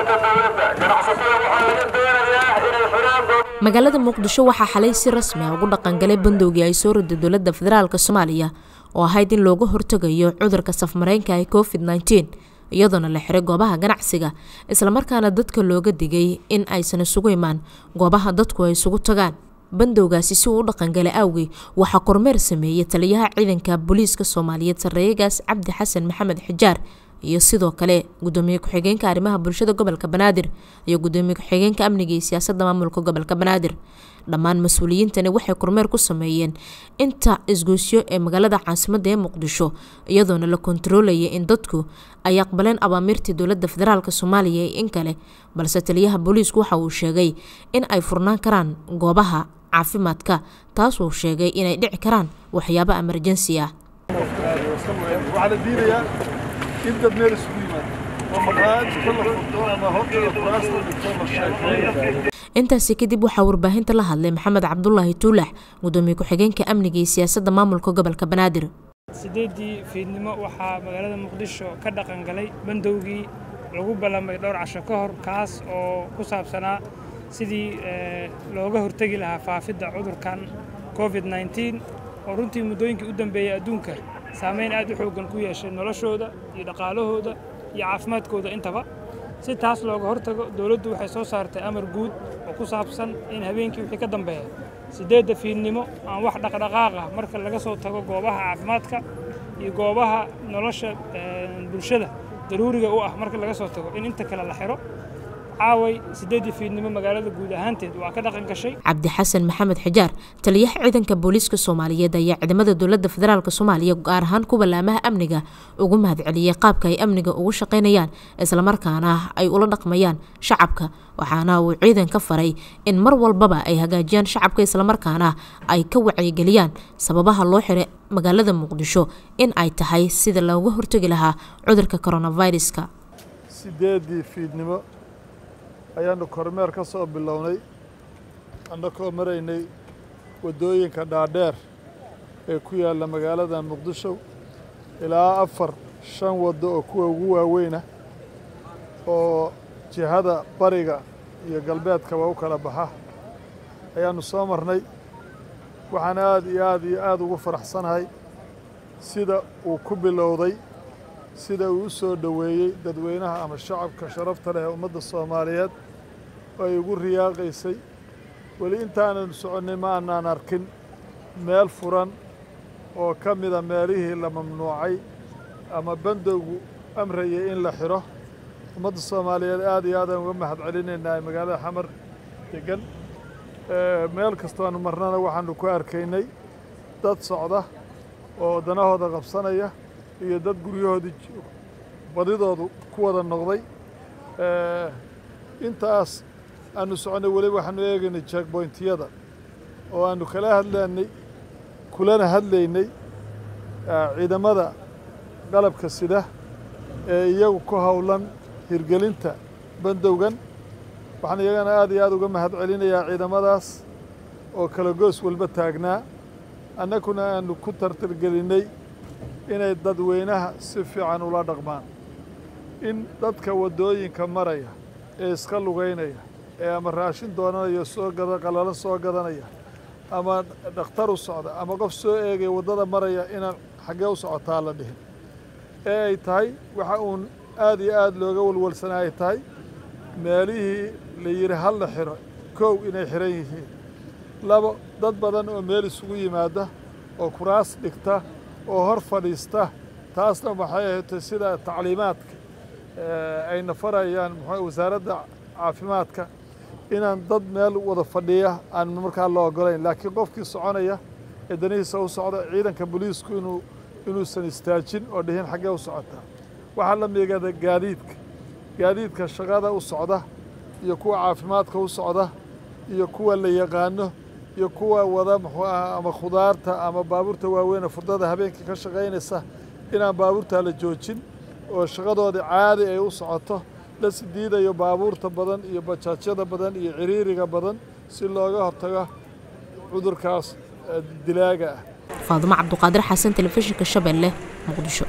shaqaalaynta dowladda ganacsatada waxaa laga doonayaa inay xiraan magaalada muqdisho waxaa xalay si rasmi ah ugu dhaqangalay bandowgii ay soo riday dowladda federaalk soomaaliya oo ahayd in looga hortegayo cudurka safmareenka ee covid nteen iyadoona la xiray goobaha ganacsiga islamarkaana dadka looga digay in aysan isugu imaan goobaha dadku ay isugu tagaan bandowgaasi si uu u dhaqangalay awgey waxaa kormeer sameeyey taliyaha ciidanka booliiska soomaaliyeed sarreeyagaas cabdi xasan maxamed xijaar iyo sidoo kale gudoomiye ku-xigeenka arrimaha bulshada gobolka banaadir iyo gudoomiye ku-xigeenka amniga iyo siyaasadda maamulka gobolka banaadir dhammaan mas-uuliyiintani waxay kormeer ku sameeyeen inta isgoysyo ee magaalada caasimadda ee muqdisho iyadoona la kontaroolaya in dadku ay aqbaleen abaamiirtii dowladda federaalk soomaaliya ee in kale balse taliyaha booliisku waxa uu sheegay in ay furnaan karaan goobaha caafimaadka taasuu sheegay inay dhici karaan waxyaabo emerjensi ah waxaa la diidayaa in dad meel isugu yimaado oo maqaayad inta la furto ama horta kuraasta dhigto la sheekeeyo intaasi kadib waxaa warbaahinta la hadlay maxamed cabdulaahi tuulax gudoomiye ku-xigeenka amniga iyo siyaasadda maamulka gobolka banaadir sideedii fiidnimo waxaa magaalada muqdisho ka dhaqan galay bandowgii lagu ballamay dhowr casho ka hor kaas oo ku saabsanaa sidii looga hortegi lahaa faafidda cudurkan covid nteen oo runtii muddooyinkii u dambeeyey adduunka saamayn aad u xooggan ku yeeshay noloshooda iyo dhaqaalahooda iyo caafimaadkooda intaba si taas looga hortago dowladdu waxay soo saartay amar guud oo ku saabsan in habeenkii wixii ka dambeeya siddeedda fiidnimo aan wax dhaqdhaqaaq ah marka laga soo tago goobaha caafimaadka iyo goobaha nolosha bulshada daruuriga u ah marka laga soo tago in inta kale la xiro caaway siddeeddii fiidnimo magaalada guud ahaanteed waa ka dhaqan gashay cabdi xasan maxamed xijaar taliyaha ciidanka booliiska soomaaliyeed ayaa ciidamada dowladda federaalk soomaaliya gaar ahaan kuwa laamaha amniga ugu mahadceliyey qaabka ay amniga ugu shaqaynayaan islamarkaana ay ula dhaqmayaan shacabka waxaana uu ciidanka faray in mar walbaba ay hagaajiyaan shacabka islamarkaana ay ka wacyigeliyaan sababaha loo xiray magaalada muqdisho in ay tahay sida looga hortegi lahaa cudurka coronaviruska sideedii fiidnimo ayaannu kormeer ka soo bilownay annakoo maraynay waddooyinka dhaadheer ee ku yaalla magaalada muqdisho ilaa afar shan waddo oo kuwa ugu waaweyna oo jihada bariga iyo galbeedkaba u kala baxa ayaannu soo marnay waxaan aad iyo aad iyo aad ugu faraxsanahay sida uu ku bilowday sida uu u soo dhoweeyey dadweynaha ama shacabka sharafta leh ee ummadda soomaaliyeed oo ay ugu riyaaqaysay weli intaanan soconnay ma aanaan arkin meel furan oo ka mida meelihii la mamnuucay ama bandowgu amrayay in la xidho ummadda soomaaliyeed aad iyo aadaan uga mahad celinaynaa ee magaalada xamar degan meel kastoonu marnana waxaannu ku arkaynay dad socda oo danahooda qabsanaya iyo dad guryahoodii badidoodu ku wada noqday intaas aanu soconnay weli waxaanu eegaynay jeekboyntiyada oo aanu kala hadlaynay kulana hadlaynay ciidamada qalabka sida ee iyagu ku howlan hirgelinta bandowgan waxaan iyagana aad iyo aad uga mahad celinayaa ciidamadaas oo kala goos walba taagnaa annaguna aanu ku tartargelinnay inay dadweynaha si fiican ula dhaqmaan in dadka waddooyinka maraya ee iska lugaynaya ee ama raashin doonanaya soo gada qalalo soo gadanaya ama dhakhtar u socda ama qof soo eegaya waddada maraya inaan xaggee u socotaa la dhihin ee ay tahay waxa uun aad iyo aad looga walwalsana ay tahay meelihii la yidhi hal la xiro kow inay xihan yihiin labo dad badan oo meel isugu yimaada oo kuraas dhigta oo hor fadhiista taasna waxay ahaydtay sida tacliimaadka ayna farayaan muxuu wasaaradda caafimaadka inaan dad meel wada fadhiya aan markaa la ogolayn laakiin qofkii soconaya ee danihiisa u socda ciidanka booliisku inuu inuusan istaajin oo dhihin xaggee u socotaa waxaa la miigada gaadiidka gaadiidka shaqada u socda iyo kuwa caafimaadka u socda iyo kuwa la yaqaano iyo kuwa wada muxuu aha ama khudaarta ama baabuurta waaweyn ee furdada habeenkii ka shaqaynaysa inaan baabuurtaa la joojin oo shaqadoodii caadi ay u socoto la sidiidayo baabuurta badan iyo bajaajyada badan iyo ciriiriga badan si looga hortago cudurkaas dilaaga ah faadumo cabduqaadir xasan telefishinka shabeelle muqdisho